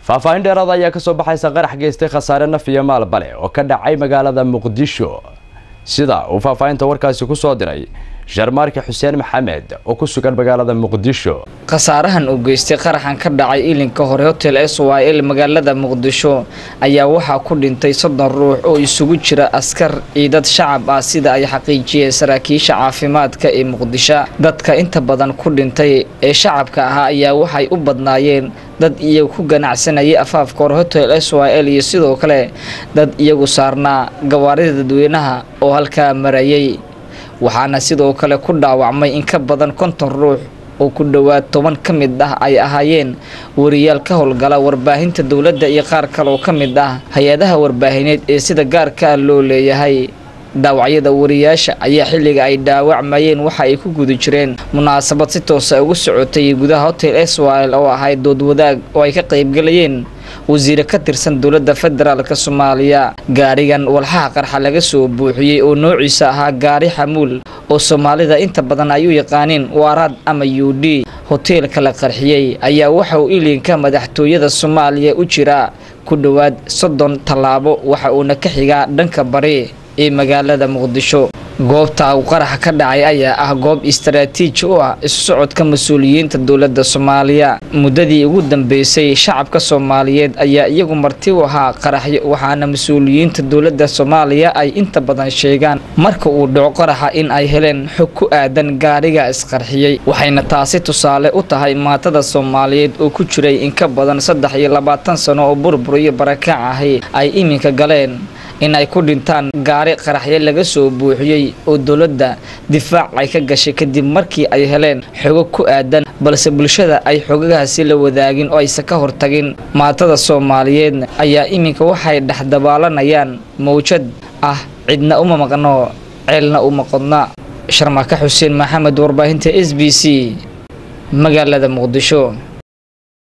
faahfaahin dheeraada ayaa kasoo baxaysa qarax geystay khasaare naf iyo maalba leh oo ka dhacay magaalada muqdisho sida uu faahfaahinta warkaasi ku soo diray sharmaarka xuseen maxamed oo ku sugan magaalada muqdisho khasaarahan uu geystay qaraxan ka dhacay ilinka hore hotel s y l magaalada muqdisho ayaa waxaa ku dhintay soddon ruux oo isugu jira askar ciidad shacab ah sida ay xaqiijiyeen saraakiisha caafimaadka ee muqdisho dadka inta badan ku dhintay ee shacabka ahaa ayaa waxay u badnaayeen dad iyagu ku ganacsanayay afaafka hore hotel s y l iyo sidoo kale dad iyagu saarnaa gawaarida dadweynaha oo halkaa marayay waxaana sidoo kale ku dhaawacmay in ka badan konton ruux oo ku dhowaad toban ka mid ah ay ahaayeen wariyaal ka howlgala warbaahinta dowladda iyo qaar kale oo ka mid ah hay-adaha warbaahineed ee sida gaarka ah loo leeyahay dhaawacyada wariyaasha ayaa xilliga ay dhaawacmayeen waxa ay ku guda jireen munaasabad si toosa ugu socotay gudaha hotel s y l oo ahayd dood wadaag oo ay ka qaybgalayeen wasiire ka tirsan dowladda federaalka soomaaliya gaarigan walxaha qarxa laga soo buuxiyey oo noociisa ahaa gaari xamuul oo soomaalida inta badan ay u yaqaaniin waaraad ama u d hoteelka la qarxiyey ayaa waxa uu ilinka madaxtooyada soomaaliya u jiraa ku dhowaad soddon tallaabo waxa uuna ka xigaa dhanka bari ee magaalada muqdisho goobta uu qaraxa ka dhacay ayaa ah goob istaraatiiji u ah isu socodka mas-uuliyiinta dowladda soomaaliya muddadii ugu dambeysay shacabka soomaaliyeed ayaa iyagu marti u ahaa qaraxyo waxaana mas-uuliyiinta dowladda soomaaliya ay inta badan sheegaan marka uu dhaco qaraxa in ay heleen xog ku aadan gaariga isqarxiyey waxayna taasi tusaale u tahay maatada soomaaliyeed oo ku jiray in ka badan saddex iyo labaatan sano oo burbur iyo barakac ahi ay iminka galeen in ay ku dhintaan gaari qaraxyo laga soo buuxiyey oo dowladda difaac ay ka gashay kadib markii ay heleen xogo ku aadan balse bulshada ay xogagahaasi la wadaagin oo aysan ka hortagin maatada soomaaliyeed ayaa iminka waxay dhexdabaalanayaan mawjad ah cidna uma maqno ceelna uma qodna sharmaka xuseen maxamed warbaahinta s b c magaalada muqdisho